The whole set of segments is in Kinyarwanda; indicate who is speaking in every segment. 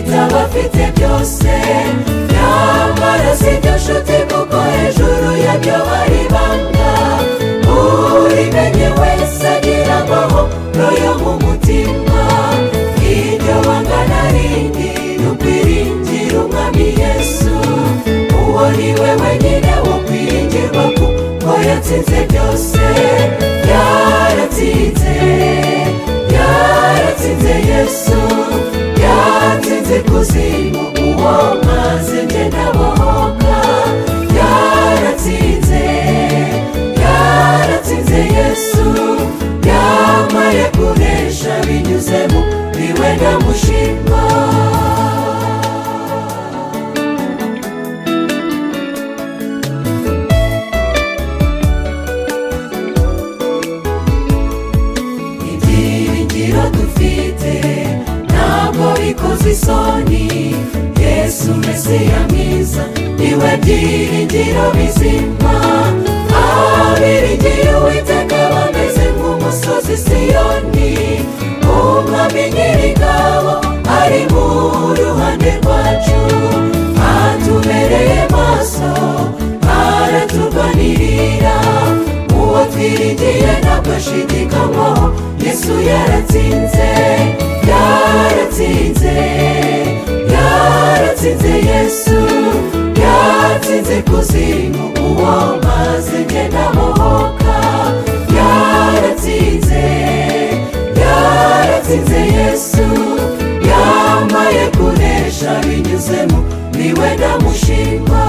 Speaker 1: ufite byose nyamara si byo nshuti kuko hejuru yabyo hari ibanga urimenye wese agira amahoro yo mu mutima iryo banga na rindi ntukwiringire umwami yesu uwo ni we wenyine wokwiringirwa kuko yatsinze byose yaratsinze yaratsinze yesu yaratsinze kuzimu uwo maze njye ndabohoka yaratsinze yaratsinze yesu yambaye kunesha binyuze mu biwe ndamushima ibyiringiro dufite ntabwo bikoze isoni yesu mesiya mwiza niwe byiringiro bizima abiringiye uwiteka bameze nk'umusozi siyoni umwami nyir'ingabo ari mu ruhande rwacu atubereye maso araturwanirira uwo twiringiye ntabwo ashidikanywaho yesu yaratsinze yaratsinze yaratsinze yesu yatsinze kuzimu uwo maze ngenda muhoka yaratsinze yaratsinze yesu yambaye kunesha binyuzemo niwe ndamushima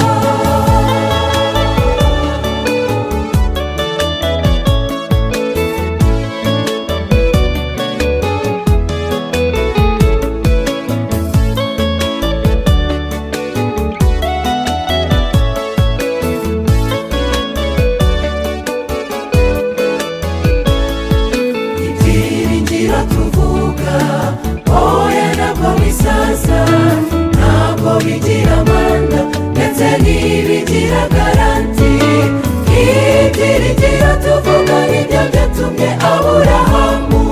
Speaker 1: ibyiringiro tuvuga oya ntabwo bisaza ntabwo bigira amanda ndetse ntibigira garanti ibyiringiro tuvuga nibyo byatumye aburahamu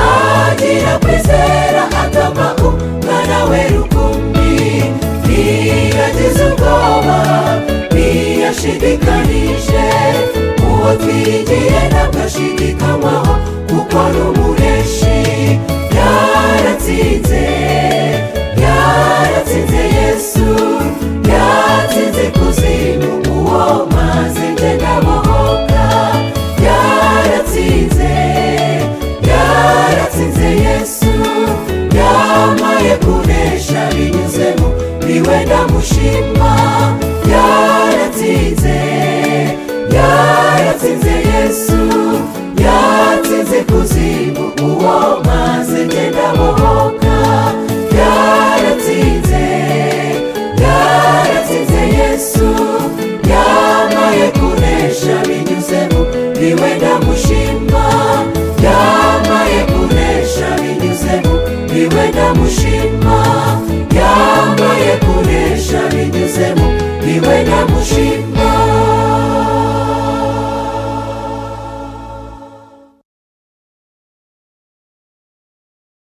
Speaker 1: agira kwizera atama umwana we rukumbi ntiyagize ubwoba ntiyashidikanije uwo twiringiye ntabwo ashidikanywaho kuko ari umureshi yaratsinze yaratsinze yesu yatsinze kuzimu uwo maze njye ndabohoka yaratsinze yaratsinze yesu yambaye kunesha binyuzemo niwe ndamushima yaratsinze yaratsinze yesu yatsinze kuzimu uwo maze ngenda bohoka yaratsinze yaratsinze yesu yambaye kunesha binyuzemo niwe ndamushima yambaye kunesha binyuzemo niwe ndamushima